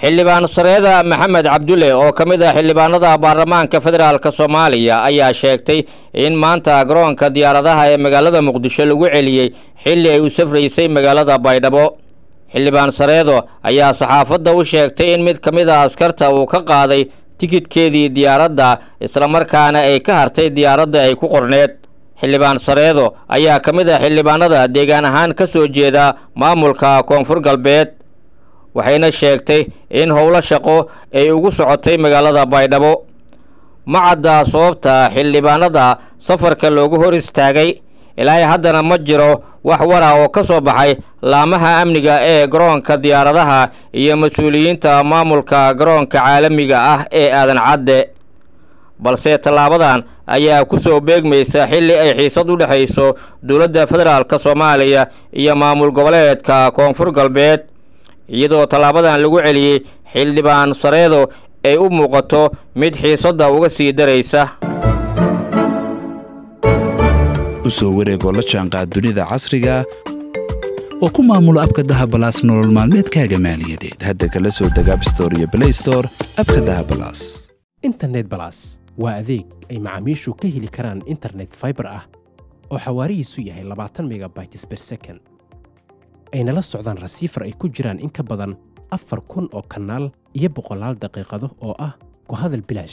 xildhibaan sareeda maxamed cabdulle oo ka mid ah xildhibaanada baarlamaanka federaalk soomaaliya ayaa sheegtay in maanta garoonka diyaaradaha ee magaalada muqdisho lagu celiyey xilli ay u safraysay magaalada baydhabo xildhibaan sareedo ayaa saxaafadda u sheegtay in mid ka mid a askarta uu ka qaaday tikidkeedii diyaaradda islamarkaana ay ka hartay diyaaradda ay ku qorneed xildhibaan sareedo ayaa ka mid ah xildhibaanada deegaan ahaan ka soo jeeda maamulka koonfur galbeed waxayna sheegtay in howlo shaqo ay ugu socotay magaalada baydhabo ma cadda sababta xildhibaanada safarka loogu hor istaagay ilaahay haddana ma jiro wax wara oo ka soo baxay laamaha amniga ee garoonka diyaaradaha iyo mas-uuliyiinta maamulka garoonka caalamiga ah ee aadan cadde balse tallaabadan ayaa ku soo beegmaysa xilli ay xiisad u dhexayso dowladda federaalk soomaaliya iyo maamul goboleedka koonfur galbeed iyadoo tallaabadan lagu celiyey xildhibaan sareedo ay u muuqato mid xiisadda uga sii daraysa u soo wareegoo la jaanqaad dunida casriga oo ku maamulo abka dahabalaas nolol maalmeedkaaga maaliyadeed hadda kala soo deg abstore iyo blaystore abka dahabalaas internet balas waa adeeg ay macaamiishu ka heli karaan internet faibar ah oo xawaarihiisu yahay labaatan megabytes ber second ayna la socdaan rasiifar ay ku jiraan in ka badan afar kun oo kanaal iyo boqolaal daqiiqado oo ah ku hadal bilaash